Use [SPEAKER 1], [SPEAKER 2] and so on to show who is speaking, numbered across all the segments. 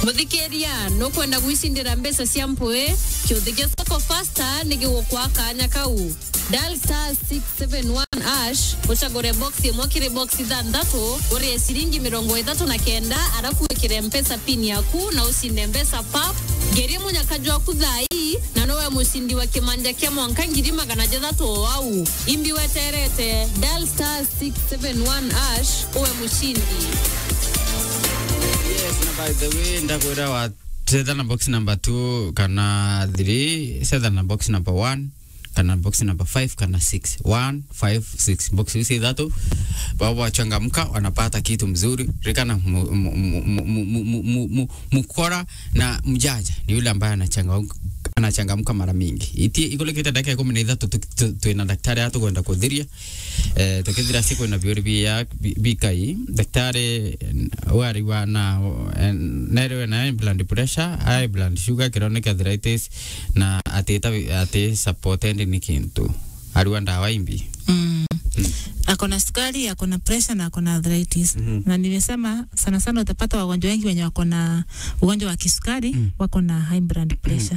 [SPEAKER 1] muthikiria nukwenda gwicindira mbeca cia mpui kiuthikia soko fasta nigigukwa kanya kau dial star 671 ash ucagure box imwe kiri box ithanthatu urie ciringi mirongo ithatu na kenda arafu wikire mpesa pin yaku na ucinde mbeca pap ngerie munyakaju waku thai na nowe mucindi wa kimanja kia mwanka ngiri magana jathatu o au imbi weterete dial star 671 ash uwe mucindi
[SPEAKER 2] Yes, na by the way ndakwira wa setha na box number 2 kana 3 setha na box number 1 kana box number 5 kana 6 1 5 6 box hizi tatu baba wachangamka wanapata kitu mzuri rikana mu- mu- mu- mu- mu- mu- mu- mu- mukora na mjaja ni yule ambaye anachangamka anachangamka mara mingi iti ikule kita dakika kumi na ithatu tu- tu- twina daktari atu kwenda kuthiria eh, tukithira siku na biuri bia bikai daktari wari wa na eh, nere na high blood pressure high blood sugar chronic arthritis na atita ati supported ni kintu ariwa ndawa imbi
[SPEAKER 3] mm. akona sukari akona pressure na akona arthritis
[SPEAKER 2] Mhm.
[SPEAKER 3] na nimesema sana sana utapata wagonjwa wengi wenye wako na ugonjwa wa kisukari
[SPEAKER 2] Mm.
[SPEAKER 3] wako na high blood pressure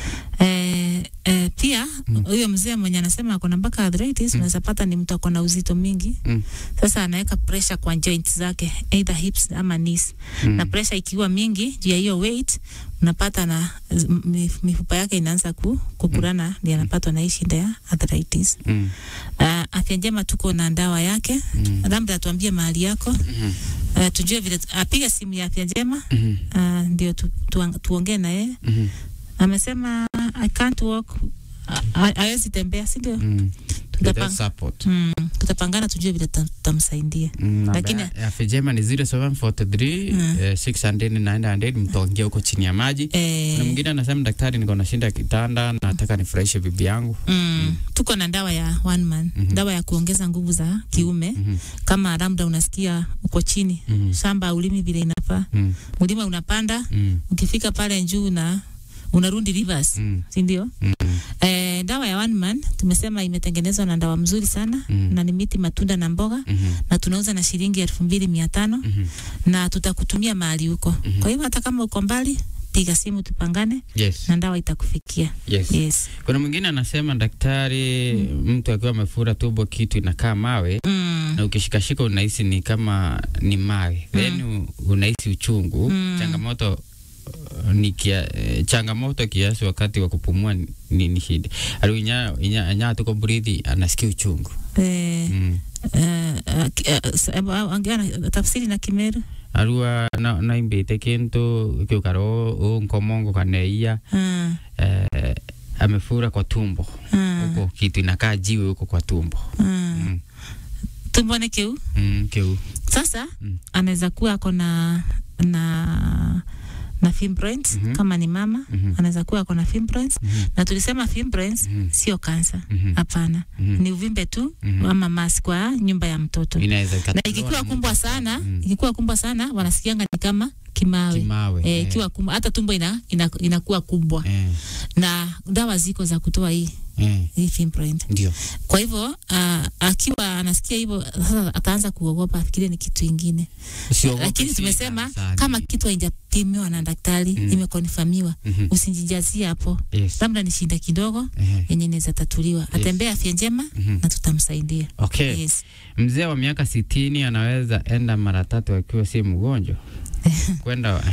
[SPEAKER 3] eh, eh, pia huyo mzee mwenye anasema akona mpaka arthritis unaweza pata ni mtu akona uzito mingi
[SPEAKER 2] Mm.
[SPEAKER 3] sasa anaweka pressure kwa joints zake either hips ama knees
[SPEAKER 2] Mm.
[SPEAKER 3] na pressure ikiwa mingi juu ya hiyo weight unapata na m- mif- mifupa yake inaanza ku, kukurana ndio anapatwa na hii shida ya arthritis
[SPEAKER 2] Mm.
[SPEAKER 3] Uh, afya njema tuko na dawa yake
[SPEAKER 2] Mm.
[SPEAKER 3] labda atuambie mahali yako
[SPEAKER 2] Mhm.
[SPEAKER 3] uh, tujue vile apiga simu ya afya njema
[SPEAKER 2] Mhm.
[SPEAKER 3] uh, ndio tu, tu, tuongee na yeye
[SPEAKER 2] Mhm.
[SPEAKER 3] amesema I can't walk ha- hawezi tembea si ndio
[SPEAKER 2] Mm.
[SPEAKER 3] Tutapang-
[SPEAKER 2] With support.
[SPEAKER 3] mm, tutapangana tujue vile tuta- tutamsaidia
[SPEAKER 2] Mm,
[SPEAKER 3] Lakini-
[SPEAKER 2] namba ya Fejema ni 0743
[SPEAKER 3] Mm.
[SPEAKER 2] eh, 600 900 mtaongea huko chini ya maji. Kuna
[SPEAKER 3] eh,
[SPEAKER 2] mwingine anasema daktari, niko na shinda kitanda, nataka nifurahishe bibi yangu.
[SPEAKER 3] mm, tuko na dawa ya one man
[SPEAKER 2] Mhm.
[SPEAKER 3] dawa ya kuongeza nguvu za kiume
[SPEAKER 2] Mhm.
[SPEAKER 3] kama labda unasikia uko chini
[SPEAKER 2] Mhm.
[SPEAKER 3] shamba ulimi vile inafaa
[SPEAKER 2] Mm.
[SPEAKER 3] mlima unapanda
[SPEAKER 2] Mm.
[SPEAKER 3] ukifika pale juu na unarudi reverse
[SPEAKER 2] Mm.
[SPEAKER 3] si ndio?
[SPEAKER 2] Mm.
[SPEAKER 3] Eh, dawa ya one man tumesema imetengenezwa na dawa mzuri sana
[SPEAKER 2] Mm.
[SPEAKER 3] na ni miti, matunda na mboga
[SPEAKER 2] Mhm.
[SPEAKER 3] na tunauza na shilingi elfu mbili mia tano
[SPEAKER 2] Mhm.
[SPEAKER 3] na tutakutumia mahali huko.
[SPEAKER 2] Mhm.
[SPEAKER 3] Kwa hivyo hata kama uko mbali, piga simu tupangane
[SPEAKER 2] Yes.
[SPEAKER 3] na dawa itakufikia.
[SPEAKER 2] Yes.
[SPEAKER 3] Yes.
[SPEAKER 2] Kuna mwingine anasema daktari, mtu akiwa amefura tumbo kitu inakaa mawe
[SPEAKER 3] Mm.
[SPEAKER 2] na ukishikashika unahisi ni kama ni mawe then u- unahisi uchungu
[SPEAKER 3] Mm.
[SPEAKER 2] changamoto uh, ni kia, eh, changamoto kiasi wakati wa kupumua ni, ni, ni shida aliu inya, inya, inya tuko breathi anasikia uchungu
[SPEAKER 3] Eh,
[SPEAKER 2] mm.
[SPEAKER 3] eh, eh, ki- eh, s- eh, ongea tafsiri na Kimeru.
[SPEAKER 2] arua na, naimbite kintu kiukaro u nkomongo kaneia
[SPEAKER 3] Mm.
[SPEAKER 2] eh, amefura kwa tumbo
[SPEAKER 3] Mm.
[SPEAKER 2] huko kitu inakaa jiwe huko kwa tumbo
[SPEAKER 3] Mm.
[SPEAKER 2] mm.
[SPEAKER 3] Tumbo ni kiu.
[SPEAKER 2] Mm, kiu
[SPEAKER 3] Sasa
[SPEAKER 2] Mm.
[SPEAKER 3] anaweza kuwa ako na na na fibroids
[SPEAKER 2] Mhm.
[SPEAKER 3] kama ni mama
[SPEAKER 2] Mhm.
[SPEAKER 3] anaweza kuwa ako na fibroids
[SPEAKER 2] Mhm.
[SPEAKER 3] na tulisema fibroids
[SPEAKER 2] Mhm.
[SPEAKER 3] sio kansa
[SPEAKER 2] Mhm.
[SPEAKER 3] hapana
[SPEAKER 2] Mhm.
[SPEAKER 3] ni uvimbe tu
[SPEAKER 2] Mhm.
[SPEAKER 3] ama mas kwa nyumba ya mtoto
[SPEAKER 2] inaweza
[SPEAKER 3] na
[SPEAKER 2] ikatolewa
[SPEAKER 3] ikikuwa
[SPEAKER 2] na
[SPEAKER 3] kumbwa
[SPEAKER 2] mtu.
[SPEAKER 3] sana
[SPEAKER 2] Mm.
[SPEAKER 3] ikikuwa kumbwa sana wanasikianga ni kama kimawe,
[SPEAKER 2] kimawe
[SPEAKER 3] Eh,
[SPEAKER 2] eh.
[SPEAKER 3] ikiwa kumbwa hata tumbo ina, ina, inakuwa kubwa
[SPEAKER 2] eh.
[SPEAKER 3] na dawa ziko za kutoa hii
[SPEAKER 2] eh.
[SPEAKER 3] hii fibroid
[SPEAKER 2] ndio
[SPEAKER 3] kwa hivyo uh, akiwa anasikia hivyo sasa ataanza kuogopa afikirie ni kitu ingine
[SPEAKER 2] Usiogope,
[SPEAKER 3] lakini
[SPEAKER 2] si
[SPEAKER 3] tumesema
[SPEAKER 2] kanisani.
[SPEAKER 3] kama kitu haijapimiwa na daktari
[SPEAKER 2] Mm.
[SPEAKER 3] imekonfamiwa
[SPEAKER 2] Mhm.
[SPEAKER 3] usijijazie hapo
[SPEAKER 2] Yes.
[SPEAKER 3] labda ni shida kidogo
[SPEAKER 2] Ehe.
[SPEAKER 3] yenye inaweza tatuliwa atembee afya njema
[SPEAKER 2] Mhm.
[SPEAKER 3] na tutamsaidia
[SPEAKER 2] Okay.
[SPEAKER 3] yes.
[SPEAKER 2] Mzee wa miaka sitini anaweza enda mara tatu akiwa si mgonjwa kwenda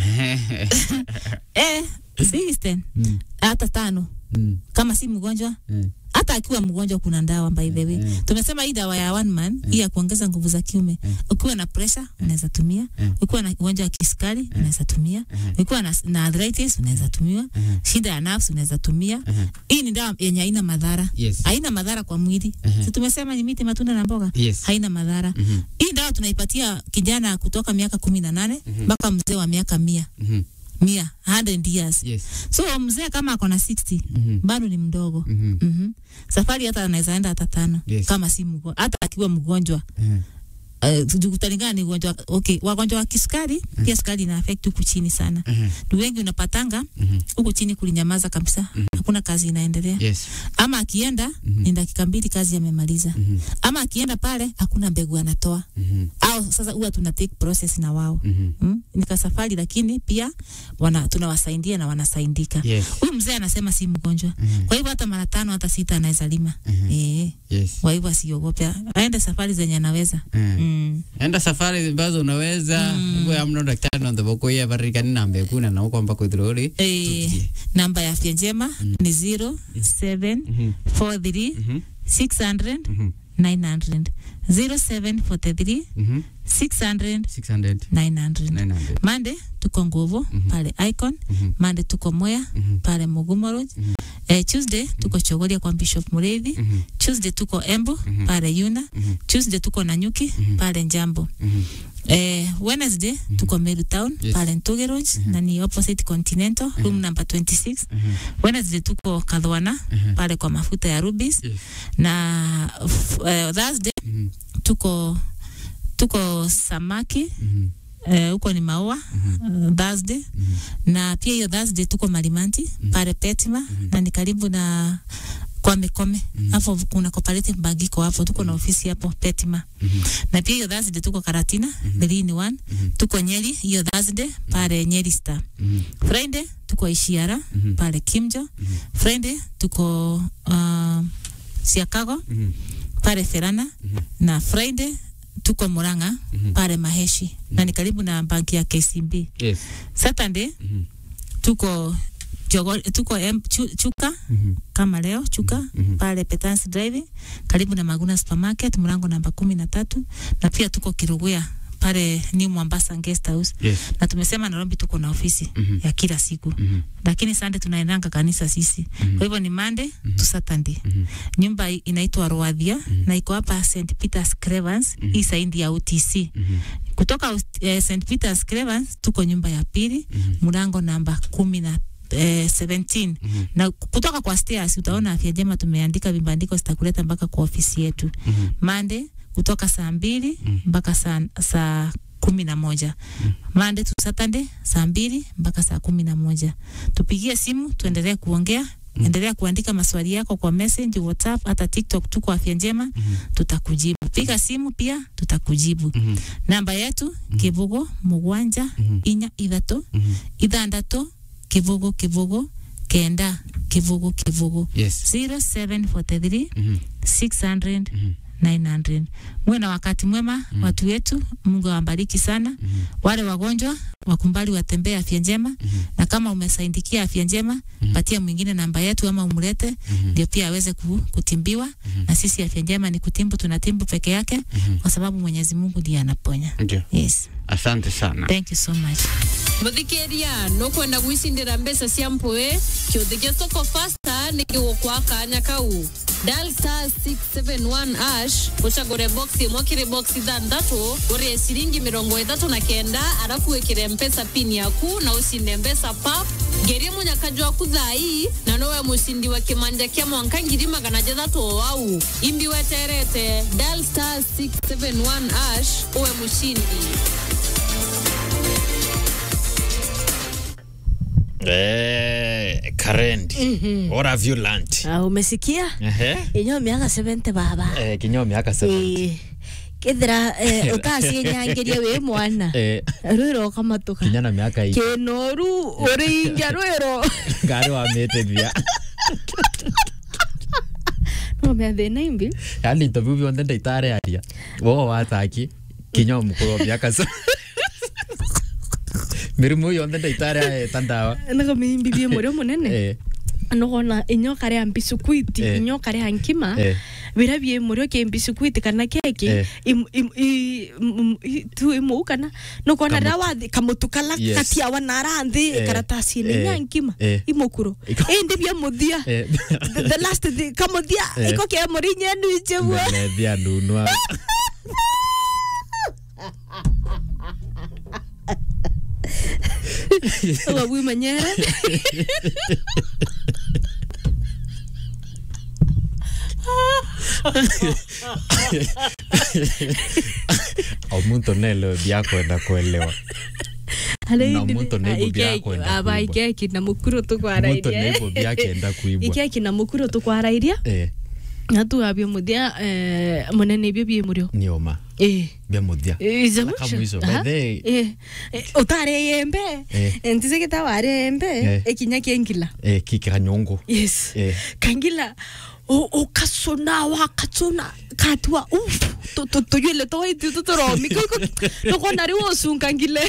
[SPEAKER 3] eh, Sixten,
[SPEAKER 2] Mm,
[SPEAKER 3] hata tano
[SPEAKER 2] mm,
[SPEAKER 3] kama si mgonjwa
[SPEAKER 2] mm.
[SPEAKER 3] hata akiwa mgonjwa kuna dawa by the way
[SPEAKER 2] Mm.
[SPEAKER 3] tumesema hii dawa ya one man hii ya kuongeza nguvu za kiume
[SPEAKER 2] Mm.
[SPEAKER 3] ukiwa na pressure unaweza tumia
[SPEAKER 2] Mm.
[SPEAKER 3] ukiwa na ugonjwa wa kisukari unaweza tumia
[SPEAKER 2] Mm.
[SPEAKER 3] ukiwa na, na arthritis unaweza tumia
[SPEAKER 2] Mhm.
[SPEAKER 3] shida ya nerves unaweza tumia
[SPEAKER 2] Mhm.
[SPEAKER 3] hii ni dawa yenye haina madhara
[SPEAKER 2] Yes.
[SPEAKER 3] haina madhara kwa mwili
[SPEAKER 2] Mhm.
[SPEAKER 3] si tumesema ni miti matunda na mboga
[SPEAKER 2] Yes.
[SPEAKER 3] haina madhara
[SPEAKER 2] Mhm,
[SPEAKER 3] hii dawa tunaipatia kijana kutoka miaka kumi na nane
[SPEAKER 2] Mhm.
[SPEAKER 3] mpaka mzee wa miaka mia
[SPEAKER 2] mhm.
[SPEAKER 3] mia 100 years
[SPEAKER 2] Yes.
[SPEAKER 3] so mzee kama ako na 60
[SPEAKER 2] Mhm,
[SPEAKER 3] bado ni mdogo
[SPEAKER 2] mhm.
[SPEAKER 3] mm safari hata anaweza enda hata tano
[SPEAKER 2] Yes.
[SPEAKER 3] kama si mgonjwa hata akiwa mgonjwa
[SPEAKER 2] Mhm.
[SPEAKER 3] uh, kutalingana ni ugonjwa okay wagonjwa wa kisukari pia sukari ina affect huku chini sana
[SPEAKER 2] Mhm.
[SPEAKER 3] ni wengi unapatanga
[SPEAKER 2] Mhm.
[SPEAKER 3] huku chini kulinyamaza kabisa hakuna hakuna kazi inaendelea
[SPEAKER 2] Yes.
[SPEAKER 3] ama akienda ni dakika mbili kazi amemaliza
[SPEAKER 2] Mhm.
[SPEAKER 3] ama akienda pale hakuna mbegu anatoa
[SPEAKER 2] Mhm.
[SPEAKER 3] au sasa huwa tuna take process na wao
[SPEAKER 2] Mhm.
[SPEAKER 3] mm? nika safari lakini pia wana, tunawasaidia na wanasaidika
[SPEAKER 2] Yes.
[SPEAKER 3] huyu mzee anasema si mgonjwa
[SPEAKER 2] Mhm.
[SPEAKER 3] kwa hivyo hata mara tano hata sita anaweza lima
[SPEAKER 2] Mhm.
[SPEAKER 3] eh,
[SPEAKER 2] Yes.
[SPEAKER 3] kwa hivyo asiogope aende safari zenye anaweza
[SPEAKER 2] Eh.
[SPEAKER 3] mm.
[SPEAKER 2] enda safari ambazo unaweza hivyo ya mno daktari ndo thoboko ya barikani na mbekuna na uko mpaka ithururi
[SPEAKER 3] Eh, namba ya afya njema ni 0743 600 900 0743 600
[SPEAKER 2] 600
[SPEAKER 3] 900
[SPEAKER 2] 900
[SPEAKER 3] mande tuko nguvu pale icon mande tuko mwea pale mugumoro eh, tuesday tuko chogoria kwa bishop mureithi tuesday tuko embu pale yuna tuesday tuko nanyuki pale njambo Eh, Wednesday tuko Meru Town
[SPEAKER 2] Yes.
[SPEAKER 3] pale Ntuge Road na ni opposite Continental room number 26. Wednesday tuko Kadhwana pale kwa mafuta ya Rubis
[SPEAKER 2] Yes.
[SPEAKER 3] na f- eh, Thursday
[SPEAKER 2] Mhm.
[SPEAKER 3] tuko tuko Samaki
[SPEAKER 2] Mhm.
[SPEAKER 3] eh, huko ni maua uh, Thursday na pia hiyo Thursday tuko Malimanti pale Petima na ni karibu na kwa Mikome hapo kuna cooperative bank iko hapo, tuko na ofisi hapo Petima na pia hiyo Thursday tuko Karatina three in one tuko Nyeri hiyo Thursday pale Nyeri Star
[SPEAKER 2] Mhm.
[SPEAKER 3] Friday tuko Ishiara pale Kimjo Friday tuko uh, Siakago
[SPEAKER 2] Mhm.
[SPEAKER 3] pale Ferana na Friday tuko Murang'a pale Maheshi na ni karibu na banki ya KCB.
[SPEAKER 2] Yes.
[SPEAKER 3] Saturday
[SPEAKER 2] Mhm.
[SPEAKER 3] tuko Jogo, tuko em, chu, Chuka
[SPEAKER 2] Mhm.
[SPEAKER 3] kama leo Chuka
[SPEAKER 2] Mhm.
[SPEAKER 3] pale Petans Drive karibu na Maguna Supermarket mlango namba kumi na tatu na pia tuko Kirugwea pale New Mombasa Guest House
[SPEAKER 2] Yes.
[SPEAKER 3] na tumesema Nairobi tuko na ofisi
[SPEAKER 2] Mhm.
[SPEAKER 3] ya kila siku
[SPEAKER 2] Mhm.
[SPEAKER 3] lakini Sunday tunaendanga kanisa sisi. Kwa hivyo ni Monday to Saturday.
[SPEAKER 2] Mhm.
[SPEAKER 3] Nyumba hii inaitwa Roadhia na iko hapa St Peter's Cravens hii saindi ya UTC.
[SPEAKER 2] Mhm.
[SPEAKER 3] Kutoka eh, St Peter's Cravens tuko nyumba ya pili mlango namba kumi na eh, 17 na kutoka kwa stairs utaona afya njema tumeandika vibandiko zitakuleta mpaka kwa ofisi yetu
[SPEAKER 2] Mhm.
[SPEAKER 3] Monday kutoka saa mbili mpaka saa, saa kumi na moja Monday to Saturday saa mbili mpaka saa kumi na moja tupigie simu tuendelee kuongea endelea kuandika maswali yako kwa message whatsapp hata tiktok tuko afya njema tutakujibu piga simu pia tutakujibu
[SPEAKER 2] Mhm.
[SPEAKER 3] namba yetu kivugo mugwanja inya ithatu ithandatu kivugo kivugo kenda kivugo kivugo
[SPEAKER 2] Yes.
[SPEAKER 3] 0743
[SPEAKER 2] Mhm.
[SPEAKER 3] 600
[SPEAKER 2] Mhm.
[SPEAKER 3] 900 muwe na wakati mwema watu wetu mungu awabariki sana wale wagonjwa wakumbali watembee afya njema na kama umesaidikia afya njema patia mwingine namba yetu ama umlete ndio pia aweze ku, kutimbiwa na sisi afya njema ni kutimbu tunatimbu peke yake kwa sababu mwenyezi mungu ndiye anaponya
[SPEAKER 2] Ndio.
[SPEAKER 3] yes
[SPEAKER 2] Asante sana.
[SPEAKER 3] thank you so much
[SPEAKER 1] muthikĩria nũkwenda gwicindĩra mbeca cia mpũĩ kĩũthĩ gĩa soko fasta nĩ gĩgũkwa kanya kau dial star 671 ash ũcagũre box ĩmwe kĩrĩ box ithathatũ ũrĩe ciringi mĩrongo ĩtatũ na kenda arabu wĩkĩre mpesa pin yaku na ũcinde mbeca pap ngerie mũnyakaji waku thai na nowe mũcindi wa kĩmanja kĩa mwanka ngiri magana jathatu o wau imbi weterete dial star 671 ash uwe mũcindi
[SPEAKER 4] Eh, Karendi. What have you learned?
[SPEAKER 5] Ah, umesikia
[SPEAKER 4] Ehe.
[SPEAKER 5] inyo miaka 70 baba
[SPEAKER 4] Eh, kinyo miaka 70.
[SPEAKER 5] Eh, kithira eh, ukacienyangiria wi mwana
[SPEAKER 4] Eh,
[SPEAKER 5] rwiro ukamatuka
[SPEAKER 4] kinyana miaka hii.
[SPEAKER 5] kinoru uringia rwiro
[SPEAKER 4] Ngari wa mete bia.
[SPEAKER 5] no me thina imbi
[SPEAKER 4] Yaani interview bionde ndaitare aria. Wo wataki. Kinyo mukuru wa miaka 70. Mirimu yonde ndaitare tandawa.
[SPEAKER 5] naga mimbi bie murio munene
[SPEAKER 4] Eh,
[SPEAKER 5] nogona inyo karea mbisukwiti
[SPEAKER 4] Eh.
[SPEAKER 5] inyo karea nkima
[SPEAKER 4] eh.
[SPEAKER 5] bira bie murio ke mbisukwiti kana keki
[SPEAKER 4] Eh.
[SPEAKER 5] im- im- i- m- i- tu imu kana nogona
[SPEAKER 4] Kamutu.
[SPEAKER 5] rawathi kamutu kala
[SPEAKER 4] Yes.
[SPEAKER 5] katiawa naranthi
[SPEAKER 4] Eh.
[SPEAKER 5] karatasi ni
[SPEAKER 4] Eh.
[SPEAKER 5] nya nkima
[SPEAKER 4] Eh.
[SPEAKER 5] imukuro
[SPEAKER 4] Iko-
[SPEAKER 5] indi bia muthia
[SPEAKER 4] Eh.
[SPEAKER 5] the, the last the, kamuthia
[SPEAKER 4] Eh.
[SPEAKER 5] iko ke murinye nujebwa
[SPEAKER 4] Melethia ndunwa.
[SPEAKER 5] wabui manyere
[SPEAKER 4] Omuntu nelo bia kwenda kuelewa. Na muntu neighbor byakwenda
[SPEAKER 5] aba
[SPEAKER 4] kuibwa.
[SPEAKER 5] ikeki na mukuru
[SPEAKER 4] muntu
[SPEAKER 5] tukwarairia
[SPEAKER 4] neighbor byakenda kuibwa
[SPEAKER 5] ikeki na mukuru tukwarairia
[SPEAKER 4] eh
[SPEAKER 5] na tuabio muthia eh, munene ibio bie murio
[SPEAKER 4] nioma
[SPEAKER 5] eh
[SPEAKER 4] bya muthia
[SPEAKER 5] Iza
[SPEAKER 4] Aka
[SPEAKER 5] mwisho.
[SPEAKER 4] mwisho.
[SPEAKER 5] Aha.
[SPEAKER 4] By the way-
[SPEAKER 5] Eh, eh, utare yembe
[SPEAKER 4] Eh.
[SPEAKER 5] ntise kitaware yembe
[SPEAKER 4] Eh.
[SPEAKER 5] ekinya kiengila
[SPEAKER 4] eh kikanyungu
[SPEAKER 5] yes
[SPEAKER 4] Eh.
[SPEAKER 5] kangila o ukasona wakasona katua uf to to to yele to itu to to romi ko ko no kona ri wosun kangile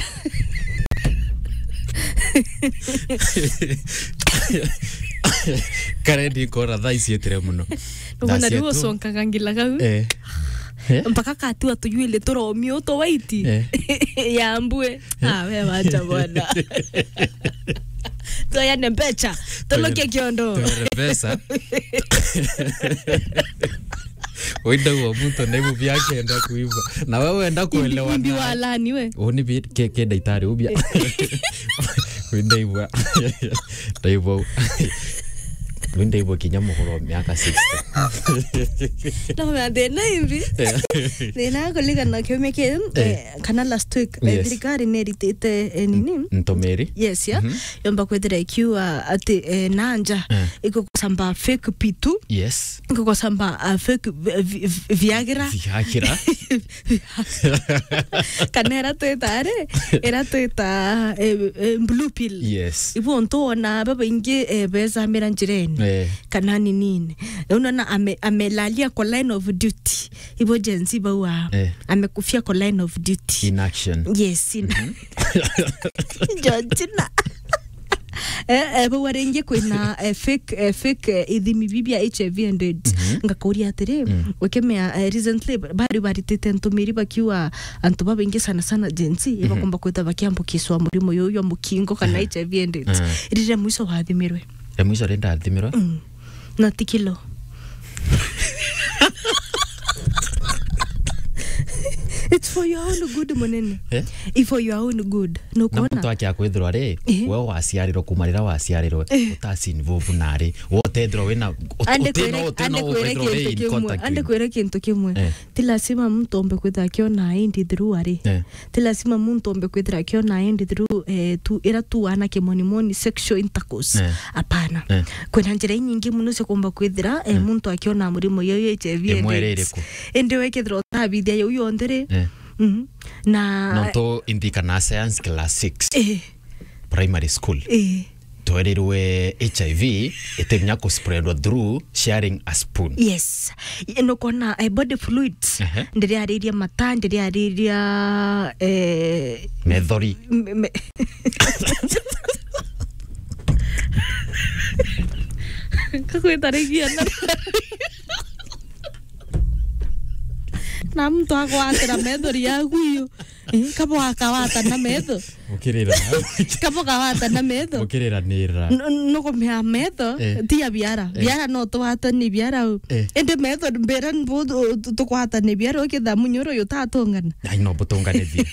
[SPEAKER 4] kare ndikora thaa ici etire muno
[SPEAKER 5] no kona ri wosun kangila kau
[SPEAKER 4] eh Eh?
[SPEAKER 5] mpaka katua to yele to romi o to waiti
[SPEAKER 4] Eh.
[SPEAKER 5] yambue ah we wacha bwana to ya nempecha to lo ke kiondo
[SPEAKER 4] Tuere pesa wenda uo muntu neighbor byakenda kuibwa na wewe wenda kuelewa
[SPEAKER 5] imbi
[SPEAKER 4] naye.
[SPEAKER 5] walani we
[SPEAKER 4] uni bi ke ke daitari ubia wenda ibwa ndaibwa wenda ibwa kinya muhuro miaka 60
[SPEAKER 5] no me thina imbi thina kuligana kiumia ki kana last week eh,
[SPEAKER 4] Yes.
[SPEAKER 5] thirikari nä ritite nini
[SPEAKER 4] ntomeri
[SPEAKER 5] yes ya yomba kwithira ikiuga ati eh, nanja
[SPEAKER 4] Eh.
[SPEAKER 5] igugusamba fake pitu
[SPEAKER 4] yes
[SPEAKER 5] igugusamba uh, fake vi- vi- vi- viagra
[SPEAKER 4] viakira
[SPEAKER 5] kana iratwita ri iratwita eh, eh, blue pill
[SPEAKER 4] yes
[SPEAKER 5] ibu ntuona babaingi eh, becamira njireni
[SPEAKER 4] eh
[SPEAKER 5] kana ninini unaona ame, amelalia kwa line of duty ibo jensi baua
[SPEAKER 4] Eh.
[SPEAKER 5] amekufia kwa line of duty
[SPEAKER 4] in action
[SPEAKER 5] yes ina Georgina eh eh baua ringi kwina eh, fake eh, fake eh, ithimi bibia HIV and AIDS ngakauria atiri wekemea eh, recently bari baritite ntumiri bakiwa antu babaingi sana sana jensi ibakomba kwita bakiambukiswa murimo yoyo wa mukingo kana HIV and AIDS
[SPEAKER 4] Mhm.
[SPEAKER 5] rire mwiso wathimirwe
[SPEAKER 4] ya mwiso renda athimirwa
[SPEAKER 5] Mm. na ti kilo it's for your own good munene
[SPEAKER 4] eh
[SPEAKER 5] It's for your own good
[SPEAKER 4] na muntu
[SPEAKER 5] nukuona
[SPEAKER 4] akiakwithirwa ri
[SPEAKER 5] Eh.
[SPEAKER 4] we waciarirwo kuma rira waciarirwo utacinvovu nari wotethirwo wina
[SPEAKER 5] ande kwire kintu kimwe ande kwire kintu kimwe
[SPEAKER 4] Eh.
[SPEAKER 5] ti lazima mtu ombe kwithira akiona indi through ari
[SPEAKER 4] Eh.
[SPEAKER 5] ti lazima muntu ombe kwithira akiona indi through eh, tu ira tu anake monimoni sexual intercourse
[SPEAKER 4] Eh.
[SPEAKER 5] apana
[SPEAKER 4] Eh.
[SPEAKER 5] kwina njira inyingi muno cia kumba kwithira eh, muntu akiona murimo yoyo HIV and
[SPEAKER 4] Imwe
[SPEAKER 5] AIDS.
[SPEAKER 4] rirĩkũ?
[SPEAKER 5] indi wekithira utabithia yau yonthe ri
[SPEAKER 4] Eh.
[SPEAKER 5] Mhm. na
[SPEAKER 4] nonto indikana science class 6
[SPEAKER 5] eh,
[SPEAKER 4] primary school
[SPEAKER 5] eh,
[SPEAKER 4] twerirwe hiv iteminya kuspreadwa through sharing a spoon
[SPEAKER 5] yes nukona eh, body fluids
[SPEAKER 4] Ehe.
[SPEAKER 5] ndiriariria mata ndiriariria eh,
[SPEAKER 4] methori
[SPEAKER 5] m- me- kakwitarigia na na mtu agwatira methori yaku iyo Eh, kabo akawata na metho
[SPEAKER 4] ukirira
[SPEAKER 5] kabo kawata na metho
[SPEAKER 4] ukiriranira
[SPEAKER 5] nukumea metho
[SPEAKER 4] Eh.
[SPEAKER 5] tia biara biara no twatani biara u
[SPEAKER 4] Eh.
[SPEAKER 5] indi metho mbera mbu tukwatani biara ukitha munyoro yu tatongana
[SPEAKER 4] ai no butunganithie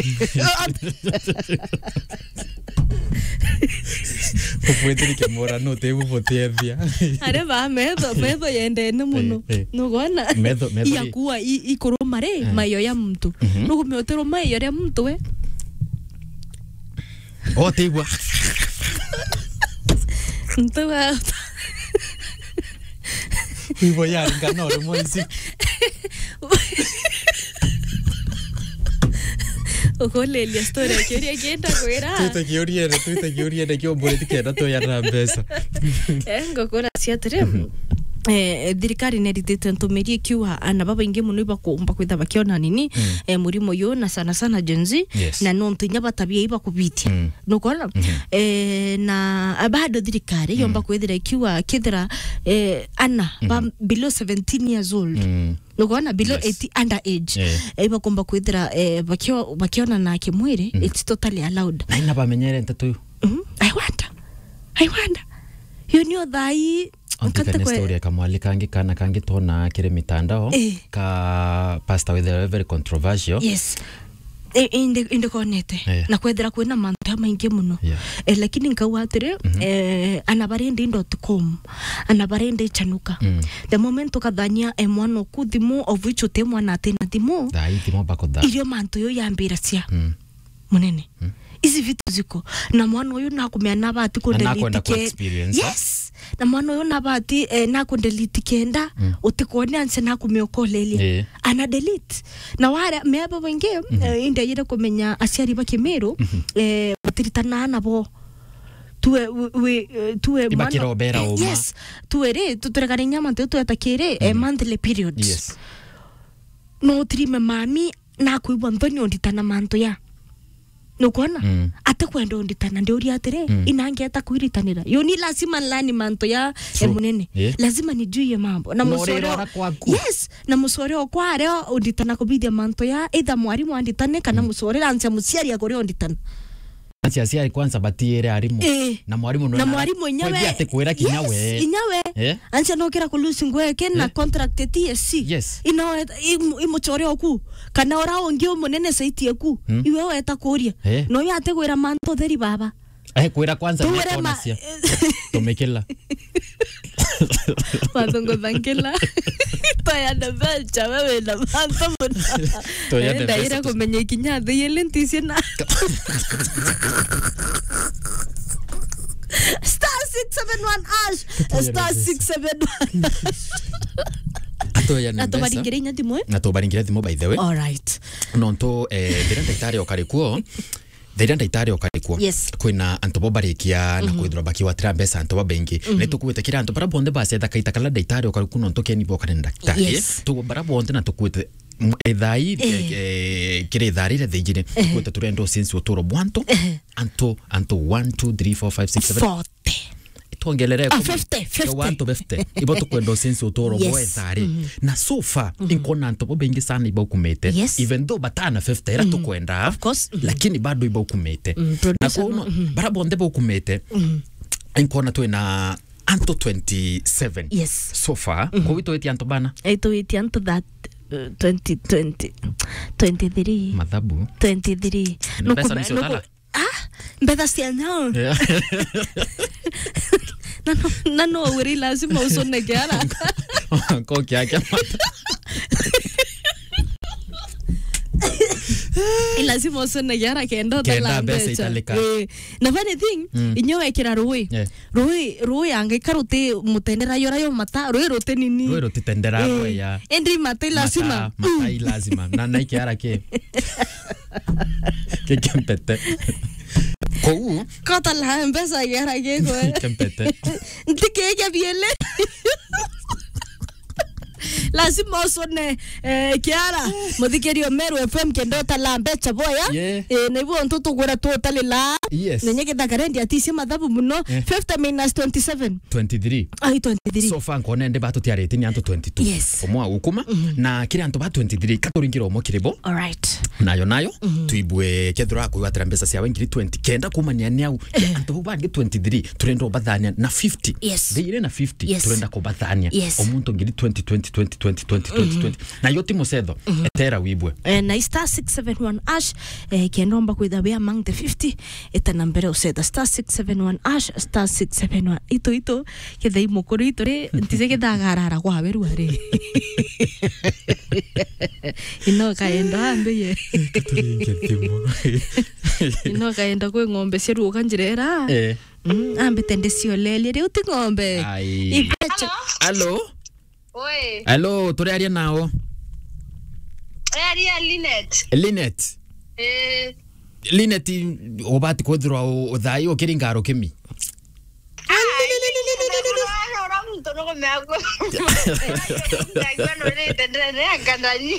[SPEAKER 4] ubwithirike mura no tigubuthethia
[SPEAKER 5] are ba metho metho yendene muno
[SPEAKER 4] Eh, eh.
[SPEAKER 5] nugona
[SPEAKER 4] Metho- metho ri-
[SPEAKER 5] iyakuwa ikuruma ri maiyo ya mtu nukumeoterwo maiyo ria mtu we
[SPEAKER 4] o tigwa
[SPEAKER 5] mtu wa
[SPEAKER 4] ivo yaringana uri moici
[SPEAKER 5] ukolelia story akiuria kienda kwira
[SPEAKER 4] twitakiuriene twitakiuriene kiomburi tikenda tuyana mbeca
[SPEAKER 5] ngokora ciatire eh, thirikari neritite ntumiri ikiuga ana babaingi muno ibakumba kwitha bakiona nini eh, murimo uyu na sana sana jenzi
[SPEAKER 4] Yes.
[SPEAKER 5] na nontu inya batabia ibakubitia
[SPEAKER 4] Mm.
[SPEAKER 5] nukona eh, na bado thirikari yomba kwithira ikiuga kithira eh, ana ba below 17 years old
[SPEAKER 4] Mm.
[SPEAKER 5] nukona below
[SPEAKER 4] Yes.
[SPEAKER 5] 80 under age
[SPEAKER 4] Eh.
[SPEAKER 5] eh, ibakumba kwithira eh, bakio- bakiona na kimwiri it's totally allowed
[SPEAKER 4] na ina bamenyere ntetu
[SPEAKER 5] Mhm. I wonder. I wonder. Hiyo niyo thai
[SPEAKER 4] ontikane story kamwali kangi kana kangi tona kiri mitandao
[SPEAKER 5] Eh.
[SPEAKER 4] ka pastor with a very controversial
[SPEAKER 5] yes E- inde inde konete
[SPEAKER 4] Eh.
[SPEAKER 5] na kwethira kwina mantu maingi muno
[SPEAKER 4] Yeah.
[SPEAKER 5] eh, lakini nkau atiri eh, anabarendi.com anabarendi chanuka
[SPEAKER 4] Mm.
[SPEAKER 5] the moment ukathania eh, mwana oku thimu of which uti mwana atina thimu
[SPEAKER 4] thai thimo bako tha
[SPEAKER 5] irio mantu yo yambira cia
[SPEAKER 4] Mm.
[SPEAKER 5] munene hizi vitu ziko na mwana uyu nakumea nabati
[SPEAKER 4] nakwenda ku
[SPEAKER 5] kundeliti
[SPEAKER 4] experience, eh?
[SPEAKER 5] yes na mwana uyu nabati eh, nakundeliti kenda mm. utikone anse nakumiokolelia
[SPEAKER 4] Eh.
[SPEAKER 5] ana delete na ware meaba wengi mm -hmm. eh, indeyire kumenya aciari ba kimiru mm -hmm. eh, gutiritana nabo tuwe we, we, eh, tuwe mwana-
[SPEAKER 4] Ibakirobera
[SPEAKER 5] eh,
[SPEAKER 4] uma.
[SPEAKER 5] yes tuwe ri tuturekane nyama ntu tuetakire eh, monthly periods
[SPEAKER 4] yes
[SPEAKER 5] no tirime mami nakwigua nthoni onditana mantu ya nukwona
[SPEAKER 4] Mm.
[SPEAKER 5] ate kwenda onditana ndiuria atiri
[SPEAKER 4] Mm.
[SPEAKER 5] inangeta kuiritanira yo ni lazima nlani mantu ya
[SPEAKER 4] True.
[SPEAKER 5] e munene
[SPEAKER 4] Yeah.
[SPEAKER 5] lazima nijuie mambo na
[SPEAKER 4] Na
[SPEAKER 5] musore
[SPEAKER 4] ũrĩrora kwaku.
[SPEAKER 5] yes na musore okware onditana kubithia mantu ya either mwarimu anditane kana musore rancia muciari akuri onditana
[SPEAKER 4] acia aciari kwanza batiire arimu
[SPEAKER 5] Eh.
[SPEAKER 4] na mwarimu
[SPEAKER 5] na mwarimu enyewe
[SPEAKER 4] ati kwira kinya
[SPEAKER 5] yes,
[SPEAKER 4] we
[SPEAKER 5] inyawe
[SPEAKER 4] Eh?
[SPEAKER 5] ancha nokira kulusi ngweke na
[SPEAKER 4] Eh?
[SPEAKER 5] contract ya TSC
[SPEAKER 4] Yes.
[SPEAKER 5] ino imuchore oku kana ora ongi omunene saiti eku
[SPEAKER 4] Hmm?
[SPEAKER 5] iwe weta kuria
[SPEAKER 4] Eh?
[SPEAKER 5] no yate gwira manto theri baba
[SPEAKER 4] eh kwira kwanza
[SPEAKER 5] Tuwere
[SPEAKER 4] nä
[SPEAKER 5] ma-
[SPEAKER 4] cia tumikila
[SPEAKER 5] wathongo thangila toya na belcha wewe na manto muna
[SPEAKER 4] Toya na
[SPEAKER 5] ndaira
[SPEAKER 4] belcha.
[SPEAKER 5] kumenya ikinya thi yele nticie na star 671 ash star 671
[SPEAKER 4] atoya
[SPEAKER 5] na tubaringire inya thimwe
[SPEAKER 4] na tubaringire thimu by the way
[SPEAKER 5] alright
[SPEAKER 4] nontu eh, thira ndaitari okari kuo thira ndaitari okari kuo
[SPEAKER 5] Yes.
[SPEAKER 4] kwina antu bo barikia na kwithirwa bakiwatira mbeca antu ba bengi ni tukuite kira antu bara bonthe bacetha kaita kala ndaitari okari kuo nontu keni bo kare ndaitari
[SPEAKER 5] Yes.
[SPEAKER 4] tu bara bonthe na tukuite ithai kiri ithaa rire thigire tukuite turenda ucinci uturo bwantu antu antu 1 2 3 4 5 6 7
[SPEAKER 5] forte
[SPEAKER 4] twongelere
[SPEAKER 5] Ah, 50, 50.
[SPEAKER 4] wantu befte ibo tukwenda ucinci uturo
[SPEAKER 5] Yes.
[SPEAKER 4] bwa ithari na so far inkona antu bo bengi sana ibo kumite
[SPEAKER 5] Yes.
[SPEAKER 4] even though batana 50 ira tukwenda
[SPEAKER 5] Of course. Mhm.
[SPEAKER 4] lakini bado ibo kumite
[SPEAKER 5] Mm,
[SPEAKER 4] na
[SPEAKER 5] producer
[SPEAKER 4] kuno bara bonde bo kumite inkona twina antu 27
[SPEAKER 5] Yes.
[SPEAKER 4] so far kwa wito eti antu bana
[SPEAKER 5] aitwitie antu that uh, 2020 23
[SPEAKER 4] mathabu
[SPEAKER 5] 23
[SPEAKER 4] Mbeca nĩcio tala?
[SPEAKER 5] ah mbetha cia nyao na no- na no wiri lazima usoneke haraka
[SPEAKER 4] koki yake
[SPEAKER 5] Eh, lazima usoneke haraka enda
[SPEAKER 4] Kenda
[SPEAKER 5] utala
[SPEAKER 4] mbeca
[SPEAKER 5] mbeca
[SPEAKER 4] italika.
[SPEAKER 5] Eh, na funny thing inyo wekira rui
[SPEAKER 4] Yeah.
[SPEAKER 5] rui rui angaika ruti mutendera yora yo mata rui ruti nini
[SPEAKER 4] rwero titendera ya
[SPEAKER 5] endi mata lazima
[SPEAKER 4] Mata- matai lazima na naike ara ke ke kempete kou
[SPEAKER 5] kota la mbesa yara keko
[SPEAKER 4] kempete
[SPEAKER 5] ntikeke biele lazima usone eh, kiara muthikerio meru fm kendo tala mbeca boya
[SPEAKER 4] Yeah.
[SPEAKER 5] eh, niguo ntu tugura tutalila
[SPEAKER 4] Yes.
[SPEAKER 5] nenye githakarendi aticie mathabu muno 50 minus 27
[SPEAKER 4] 23
[SPEAKER 5] ai 23
[SPEAKER 4] so far nkona ndi batu tiarite ni antu 22
[SPEAKER 5] Yes.
[SPEAKER 4] omwa ukuma na kiri antu ba 23 katuringira omo kiribo
[SPEAKER 5] alright
[SPEAKER 4] nayo nayo tuibwe kethira kuiwatira mbeca ciawe ngiri 20 kenda kumania ni au Ya, antu bau bangi 23 turenda ubathania na 50
[SPEAKER 5] Yes.
[SPEAKER 4] theire na 50
[SPEAKER 5] Yes.
[SPEAKER 4] turenda kubathania
[SPEAKER 5] Yes.
[SPEAKER 4] omuntu ngiri 20 20 20 20 20 20 20 na yo ti mucetho etera wibwe
[SPEAKER 5] eh, na star 671 ash eh, kiendomba kwitha be among the 50 etana mbere usetha star 671 ash star 671 ito ito ketha imukuru ito ri ntice kethagarara kwa weru ari ino kaenda hambe ye ino kaenda kwe ng'ombe ciaruga njirera
[SPEAKER 4] eh
[SPEAKER 5] mm, ambe tende ciolelie riu ti ng'ombe
[SPEAKER 4] ai
[SPEAKER 5] ibeche
[SPEAKER 4] allo
[SPEAKER 6] Oi,
[SPEAKER 4] allo turi aria nao
[SPEAKER 6] aria Linet.
[SPEAKER 4] linet
[SPEAKER 6] Eh,
[SPEAKER 4] linet ubati kwithirwa uthai ukiri ngaro kimi
[SPEAKER 6] ora mtu no me hago. Bueno, le tendré a candarí.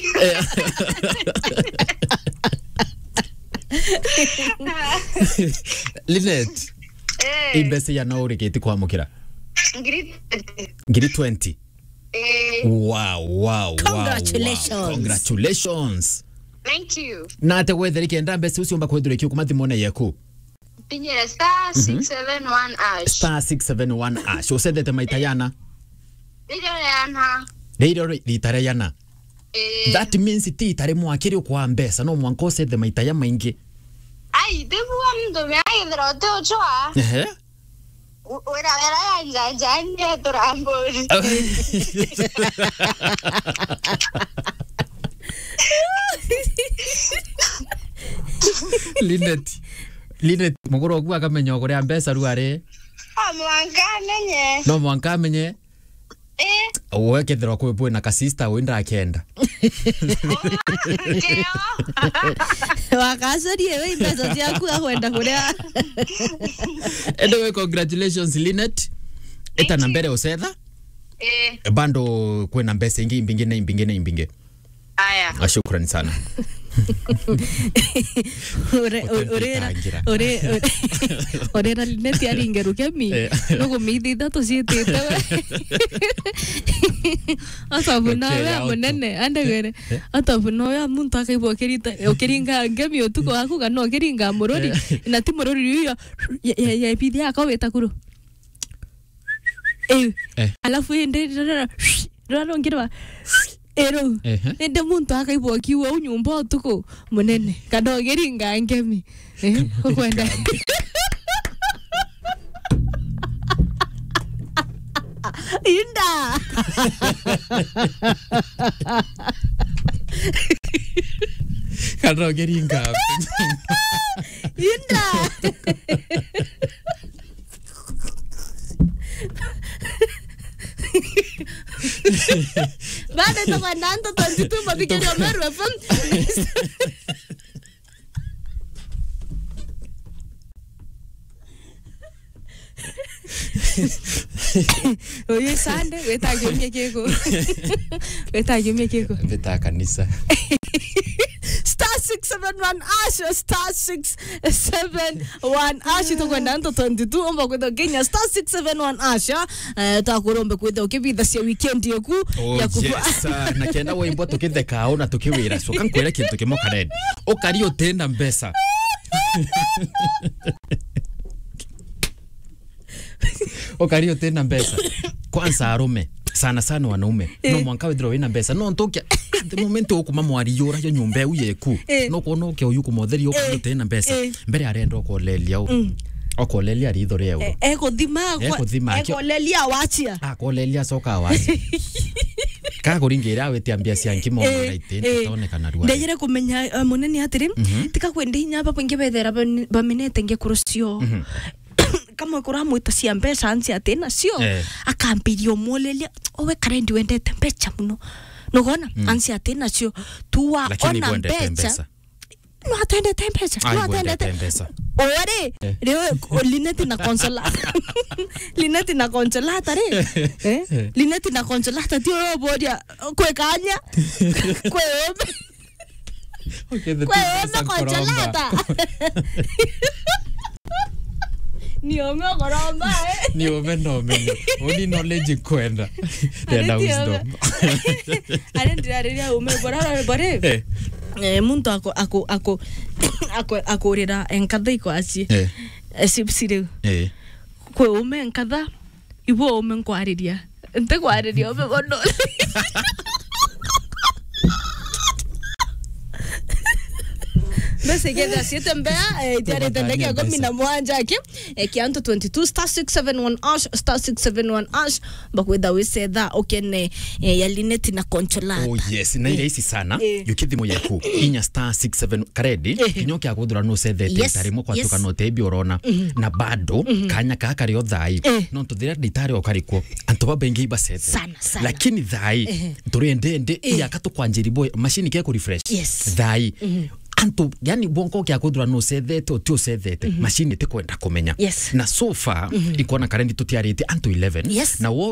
[SPEAKER 4] linet
[SPEAKER 6] Eh,
[SPEAKER 4] imbeca ya no urikiti kwamukira
[SPEAKER 6] grito.
[SPEAKER 4] ngiri 20
[SPEAKER 6] Eh,
[SPEAKER 4] wow wow wow,
[SPEAKER 5] Congratulations.
[SPEAKER 4] wow. congratulations
[SPEAKER 6] thank you.
[SPEAKER 4] na ate gwetheri kenda mbeca ucio mba kwithirwa ikio kuma thimone yaku
[SPEAKER 6] Pinyera star 671 ash.
[SPEAKER 4] star 671 ash ucethete maita yana
[SPEAKER 6] Ile yana.
[SPEAKER 4] rĩirĩ rita rĩa yana
[SPEAKER 6] Eh,
[SPEAKER 4] that means ti ita rĩmwe akĩrĩ ũkwa mbeca no mwanka ũcethe maita ya maingĩ
[SPEAKER 6] ai, debu mtu me ai drote ochoa.
[SPEAKER 4] Ehe.
[SPEAKER 6] Ora vera ya njanja torambori.
[SPEAKER 4] Linet Linet mugoro gwa kamenya kuria mbeca ru ari
[SPEAKER 6] Amwanga nenye.
[SPEAKER 4] no mwanka amenye
[SPEAKER 6] Eh,
[SPEAKER 4] we kethira kwi bwe na kasista wi ndakenda
[SPEAKER 6] ndio.
[SPEAKER 5] wakacarie we mbeca ciaku akwenda kuria
[SPEAKER 4] anyway congratulations Linet eta na mbere ucetha
[SPEAKER 6] Eh,
[SPEAKER 4] bando kwina mbeca ingi imbingi na imbingi na imbingi
[SPEAKER 6] aya.
[SPEAKER 4] Ah, shukrani sana Utangitangira.
[SPEAKER 5] orera lineti aringeru kemi
[SPEAKER 4] Eh.
[SPEAKER 5] nugumithi ithatu ciitite we atavuna
[SPEAKER 4] Okay,
[SPEAKER 5] we
[SPEAKER 4] auto.
[SPEAKER 5] munene andegere atavuna we muntu akaigua ukiringa ngemi utuku waku kana ukiringa mururi na ti mururi uyo yebithi yako wita kuru
[SPEAKER 4] Eh.
[SPEAKER 5] alafu indi rarongirwa ero
[SPEAKER 4] Ehe.
[SPEAKER 5] ende muntu akaigua kiua u nyumba utuku munene kana ukiringa ngemi Eh, ukwenda inda
[SPEAKER 4] kana ngeringa
[SPEAKER 5] inda bado tokananto tontitumba pikirio meru fm oyo sande wetagiumie kiko wetagiumie kiko
[SPEAKER 4] mbita kanisa
[SPEAKER 5] star 671 ash star 671 ash itokwenda nto 22 omba kwitha kenya star 671 ash eh, takurombe kwitha ukivitha cia weekend yaku
[SPEAKER 4] Oh,
[SPEAKER 5] ya kufu-
[SPEAKER 4] yes. Ah, na kenda wimbo tukithekao na tukiwira so kankwira kintu kimwe karen ukari utenda mbeca ukari utenda mbeca kwanza arume sana sana wanaume no mwanka withira wina mbeca no ntukia the moment ukuma mwariyura yo nyumba eu yeku
[SPEAKER 5] Eh.
[SPEAKER 4] no kuona ukia uyu kumotheria ukari utenda mbeca
[SPEAKER 5] Eh.
[SPEAKER 4] mbere arenda ukolelia u okolelia ritho ria euro
[SPEAKER 5] ekuthima
[SPEAKER 4] Ekuthima, akio-
[SPEAKER 5] ekolelia wachia
[SPEAKER 4] akolelia coka wasi kakuringira awitia mbia cia nkimo
[SPEAKER 5] Eh,
[SPEAKER 4] na ite
[SPEAKER 5] eh.
[SPEAKER 4] tonekana rwa
[SPEAKER 5] ndegere kumenya uh, munene atiri tika kwenda inya baba ingi bethera bam- bamenete ngekuru cio kamwe kuramwita cia mbeca anci ati nacio
[SPEAKER 4] Eh.
[SPEAKER 5] akambiria umulelia owe karendi wendete mbeca muno nugona anci ati nacio tuwa
[SPEAKER 4] lakini
[SPEAKER 5] ona
[SPEAKER 4] gwendete
[SPEAKER 5] mbeca
[SPEAKER 4] mbeca
[SPEAKER 5] no atendete mbeca no
[SPEAKER 4] ai gwendete
[SPEAKER 5] atendete
[SPEAKER 4] mbeca
[SPEAKER 5] ore riwe lineti na consolata lineti na consolata re eh lineti na consolata tio yo bodia kwe kanya kwe ome kwe ome consolata ni ome koromba eh
[SPEAKER 4] ni ume no menye uni knowledge kwenda tenda
[SPEAKER 5] Areti
[SPEAKER 4] wisdom
[SPEAKER 5] are ndirareria ume borara bore
[SPEAKER 4] Eh,
[SPEAKER 5] eh muntu ako ako ako ako akurira enkatha iko aci
[SPEAKER 4] eh,
[SPEAKER 5] sipsire
[SPEAKER 4] eh.
[SPEAKER 5] kwe ume nkatha ibo ume nkwariria nte kwariria ume bono mbese igenda ciete mbea jarite ndege
[SPEAKER 4] Tũgũtania
[SPEAKER 5] kumi na mwanja aki kianto 22 star 671 ash star 671 ash bakwitha wicetha ukene eh, ya lineti na concholata
[SPEAKER 4] oh yes na ile ici sana
[SPEAKER 5] Eh.
[SPEAKER 4] yukithimo yaku inya star 67 karedi
[SPEAKER 5] Eh.
[SPEAKER 4] kinyo kya kuthura no sethete
[SPEAKER 5] Yes,
[SPEAKER 4] tarimo
[SPEAKER 5] yes.
[SPEAKER 4] kwatuka no tebi orona na bado kanya ka kari thai
[SPEAKER 5] Eh.
[SPEAKER 4] no tuthira nditari okarikwo antu babengi ibasete
[SPEAKER 5] Sana, sana.
[SPEAKER 4] lakini thai turende ndi iya katukwanjiri boy machine ke ku refresh
[SPEAKER 5] Yes.
[SPEAKER 4] thai antu yani bonko kya kuthura no sethete o tio sethete machine ti kwenda kumenya
[SPEAKER 5] Yes.
[SPEAKER 4] na so far ikona karendi tutiarite antu 11
[SPEAKER 5] Yes.
[SPEAKER 4] na wo